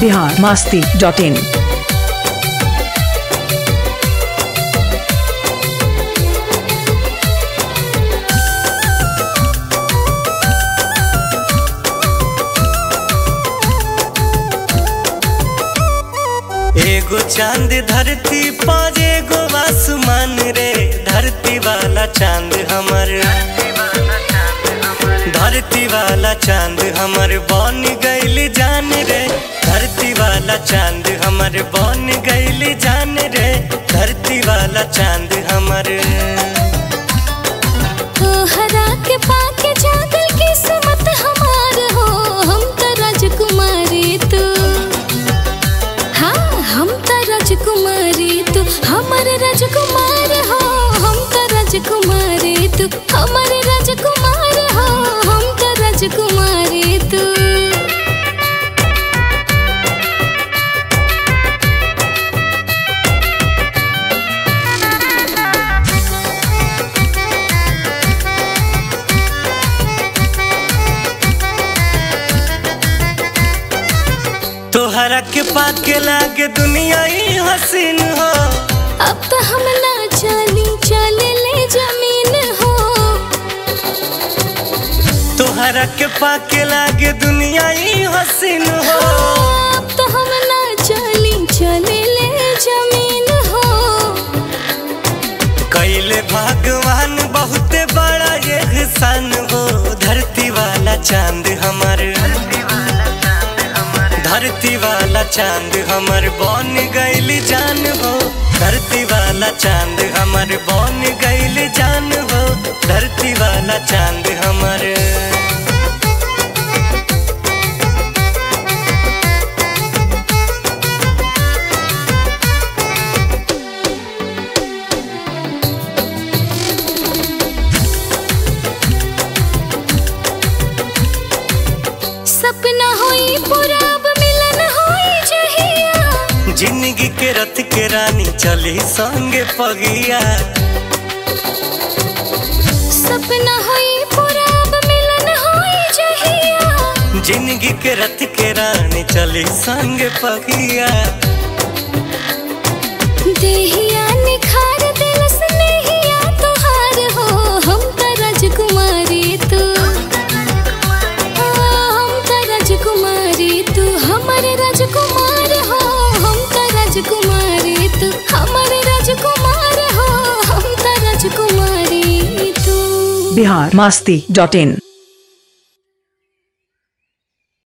Bihar Masti dot in एगो चांद धरती पर एगो आसमान रे धरती वाला चांद हमर धरती वाला चांद हमर बन गइल जान रे धरती वाला चांद हमर बन गइल जान रे धरती वाला चांद हमर हरा के पाके जागल किस्मत हमार हो हम त राजकुमारी तू हाँ हम त राजकुमारी तू हमर राजकुमार हो हम त राजकुमारी तू हमर राजकुमार हो हम त राजकुमारी तू तोहरा के पाके लागे दुनिया ही हसीन हो अब तो हम ना चली चले ले जमीन हो तोहरा के पाके लागे दुनिया ही हसीन हो अब तो हम ना चली चले ले जमीन हो कैले भगवान बहुत बड़ा एहसान हो धरती वाला चांद हमर धरती वाला चांद हमर बन गइल जान हो धरती वाला चांद हमर बन गइल जान हो धरती वाला चांद हमर सपना होई पूरा अब मिलन होई जहिया जिंदगी के रथ के रानी चली संगे पगिया सपना होई पूरा अब मिलन होई जहिया जिंदगी के रथ के रानी चली संगे पगिया देहिया निखार दिल स्नेहिया तोहार हो हम त राजकुमारी तू हम त राजकुमारी तू हमर राजकुमार हो हम त राजकुमारी तू हमर राजकुमार हो हम त राजकुमारी तू बिहार मास्ती डॉट इन